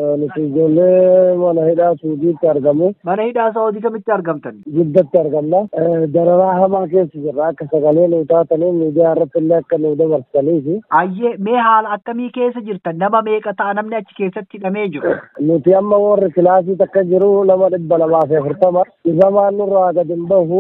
nuti ijoollee mana hidhaa suudiitti argamu Mana hidhaa Saawudii kamitti argamtan? jiddatti argamna dararaa hamaa keessa jirra akka sagalee nu taatanii miidiyaa irratti illee akka nu dabarsaniifi Ayyee mee haala akkamii keessa jirtan? Nama meeqa ta'a namni achi keessatti hidhamee jiru? nuti amma warri kilaasii takka jiru nama dhibba lamaa fi afurtama dhibamaan nurraa gad hin bahu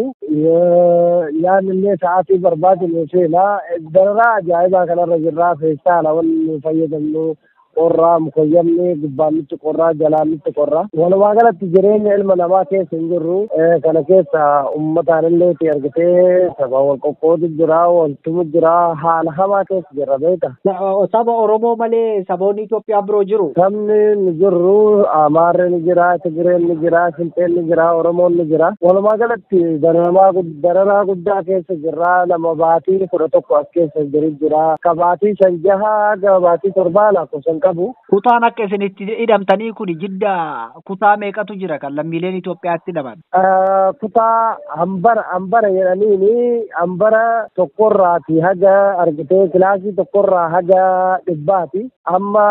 yaan illee sa'aatii barbaadu nu seenaa dararaa ajaa'ibaa kanarra jirraa feestaala wanni nu fayyadamnu qorraa mukoyyamni gubbaan nutti qorraa jalaan nutti qorraa walumaa galatti jireenya ilma namaa keessa hin jirru kana keessa ummataan illee argitee saba wal qoqqoodu jira waltumu jira haala hamaa keessa jirra beeka Saba Oromoo malee saboonni Itoophiyaa biroo jiru? sabni ni jirru amaarri ni jira tigireen ni jira sinxeen ni jira oromoon ni jira walumaa galatti dararaa gud- dararaa guddaa keessa jirra nama baatii kudha tokko as keessa jiru jira ka baatii shan jaha haga baatii torbaa lakkoofsan qabu Kutaan akka isinitti hidhamtanii kun jidda kutaa meeqatu jira kan lammiileen Itoophiyaatti hidhaman? Ah, kutaa hambara hambara jedhaniini hambara tokkorraati haga argitee kilaasii tokkorraa haga dhibbaati amma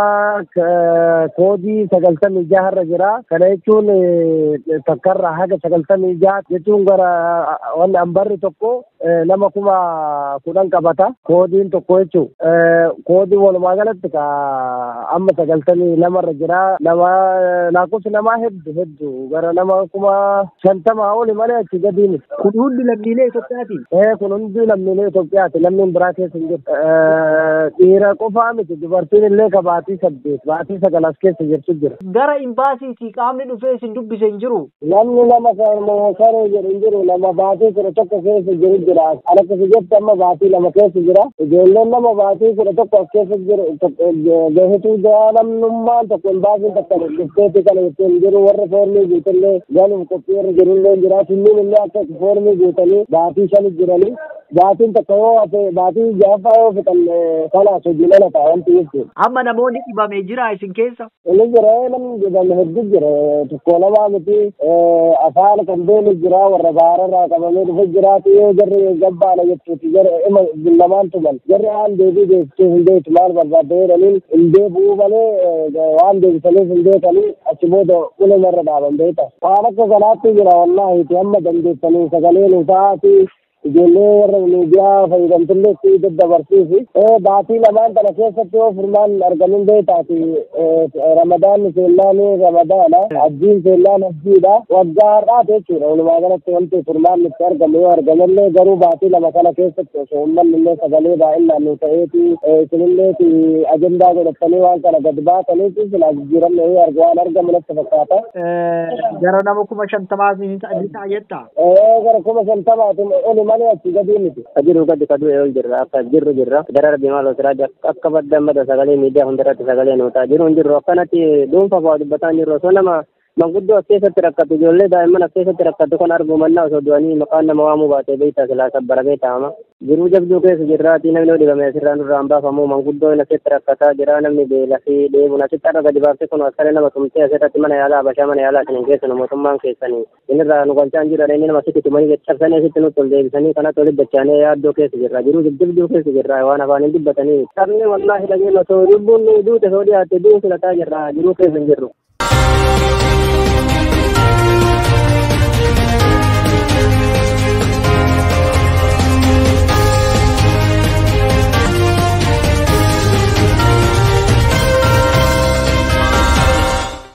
ka- koodii sagaltamii jaharra jira kana jechuun eh, takkarraa haga sagaltamii jaha jechuun gara ah, wanni hambarri tokko eh, nama kuma kudhan qabata koodiin tokko jechuu koodii walumaa galatti ka amma sagaltamii lamarra jira nama lakkoofsi namaa hedduu hedduu gara nama kuma shantamaa oli malee achi gadi miti. Kun hundi lammiilee Itoophiyaati. Eh, kun hundi lammiilee Itoophiyaati. Lammiin biraa keessa hin jiru. Eh, Dhiira qofaa miti. Dubartiin illee ka baatii saddeet, baatii sagal as keessa jirtu jira. Gara imbaasiitii qaamni dhufee isin dubbise hin jiru. Namni nama saree jedhu hin jiru. Nama baatii kudha tokko keessa jiru jira. Akka jetti amma baatii lama keessa jira. Ijoolleen nama baatii kudha tokko as keessa jiru. Gahetuu jira namnummaan tokko imbaasiin takka dhufteeti kana jettee hin jiru. Warra foormii guutallee galuuf qophii irra jirullee jira. Sunniin illee akka foormii guutanii baatii shani jiranii. Baatiin takka yoo hafe baatii jaaffaa yoo fixan kanaas hojii lala ta'a wanti jechuudha. Amma namoonni dhibamee jira isin keessa. Inni jira namni jedhamu hedduu jira tokko lamaa miti afaan kan beelu jira warra baararraa qabamee dhufe jiraatu yoo jarri gabbaana jechuuti jarri ima lamaan tuman jarri waan deebii deebisee hin beeku maal barbaadde jedhaniin hin deebi'uu malee waan deebisaniif hin beekanii achi booda ulumarra dhaaban beeka. Waan akka kanaatti jira wallaahi amma dandeessanii sagalee nu ta'aati ijoollee warra miidiyaa fayyadamtullee itti daddabarsiisi. Baatii lamaan kana keessatti yoo furmaan argamin beektaati ramadaanni seellaani ramadaana hajjiin seellaan hajjiidha waggaa har'aati jechuudha walumaa galatti wanti furmaan itti argamu yoo argamellee garuu baatii lama kana keessatti osoo uummanni illee sagalee baay'inaan nu ta'eeti isinilleeti ajandaa godhatanii waan kana gad baataniiti silaa jijjiiramne yoo argu waan argamu natti fakkaata. Gara nama kuma shantamaa ni ta'a jetta. Gara kuma shantamaati oli malee achi gadi miti. Jiru gadi ka du'e ol jirra akka jirru jirra gara rabbi maal osirraa akka badda mada sagalee miidiyaa hundarratti sagalee nu ta'a jiru hin jirru akkanatti dhuunfa fa'aa dubbataa jirru osoo nama manguddoo as keessatti rakkatu ijoollee daa'imman as keessatti rakkatu kan argu mannaa osoo du'anii maqaan nama waamuu baatee beektaa silaa sabbaramee taa'ama. Jiruu jabduu keessa jirraati namni yoo dhibame asirraa nurraan baafamu manguddoo asitti rakkataa jira namni beela fi dheebuun asitti arra gadi baaftee kun akkana nama tumtee asirratti mana yaalaa habashaa mana yaalaa isin keessan mootummaan keessanii inirraa nu galchaan jira inni nama asitti tumanii cabsanii asitti nutti ol deebisanii kanatti olitti dachaanee yaaddoo keessa jirra jiruu jabduu keessa jirra waan afaan hin dubbatanii sabni wallaahi dhageenya osoo lubbuun nu duute osoo dhiyaatte du'u filataa jirra jiruu keessa hin jirru.